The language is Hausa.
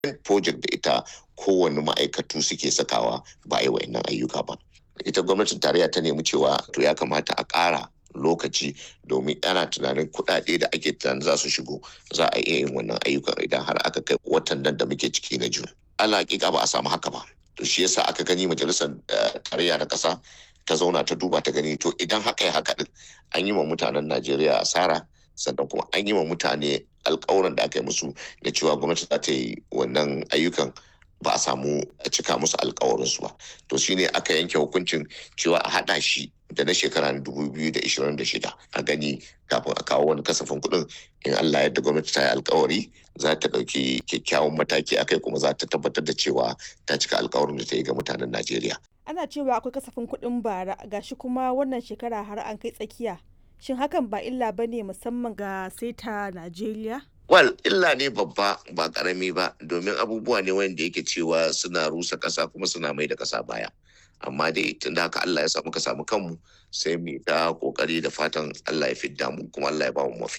project da ita kowane ma'aikatu suke sakawa ba a yi wa'annan ayyuka ba ita gwamnatin tarayya ta nemi cewa to ya kamata a ƙara lokaci domin ana tunanin kuɗaɗe da ake tunanin za su shigo za a iya yin wannan ayyukan idan har aka kai watan nan da muke ciki na jun ala hakika ba a samu haka ba to shi yasa aka gani majalisar tarayya na ƙasa ta zauna ta duba ta gani to idan haka ya haka din an yi wa mutanen najeriya asara sannan kuma an yi wa mutane alkawuran da aka yi musu da cewa gwamnati za ta yi wannan ayyukan ba a samu a cika musu alkawarinsu ba to shine aka yanke hukuncin cewa a haɗa shi da na shekara 2026 a gani kafin a kawo wani kasafin kuɗin in Allah yadda gwamnati ta yi alkawari za ta ɗauki kyakkyawan mataki akai kuma za ta tabbatar da cewa ta cika alkawarin da ta yi ga mutanen Najeriya. Ana cewa akwai kasafin kuɗin bara gashi kuma wannan shekara har an kai tsakiya. Shin hakan ba illa ba ne musamman ga seta Najeriya? Wal illa ne babba ba karami ba domin abubuwa ne wanda yake cewa suna rusa ƙasa kuma suna mai da ƙasa baya. Amma dai tun da haka Allah ya samu ka samu kanmu sai mu ta kokari da fatan Allah ya fidda mu kuma Allah ya ba mu mafita.